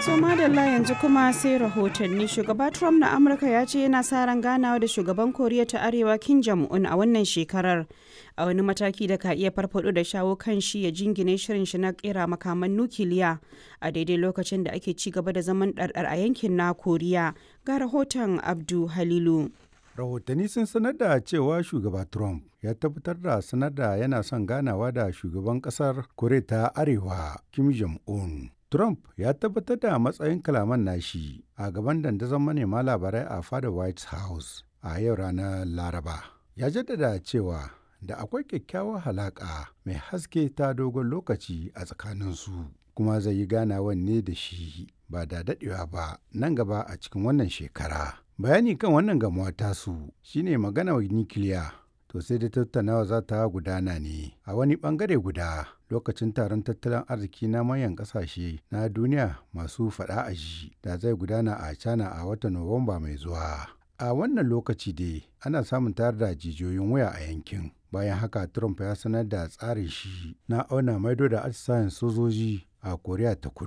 To madalla yanzu kuma sai rahotanni shugaba Trump na Amurka ya ce yana sa ran ganawa da shugaban Koriya ta Arewa Kim Jong-un a wannan shekarar a wani mataki da ka iya farfado da shawo kan shi ya jingine shirin shi na kera makaman nukiliya a daidai lokacin da ake ci gaba da zaman ɗarɗar a yankin na Koriya ga rahoton Abdu Halilu. rahotanni sun sanar da cewa shugaba trump ya tabbatar da sanar da yana son ganawa da shugaban kasar koriya ta arewa kim jong-un trump ya tabbatar da matsayin kalaman nashi a gaban dandazon manema labarai a fada white house a yau ranar laraba ya jaddada cewa da akwai kyakkyawar halaƙa mai haske ta dogon lokaci a tsakaninsu kuma zai yi ganawan ne da shi ba da daɗewa ba nan gaba a cikin wannan shekara bayani kan wannan gamuwa tasu shine magana nikiliya to sai da tattaunawa za ta gudana ne a wani bangare guda lokacin taron tattalin arziki na manyan kasashe na duniya masu fada a ji da zai gudana a china a watan nuwamba mai zuwa a wannan lokaci dai ana samun tayar da jijiyoyin waya a yankin bayan haka trump ya sanar da tsarin shi na auna maido da atisayen sojoji a koriya ta kudu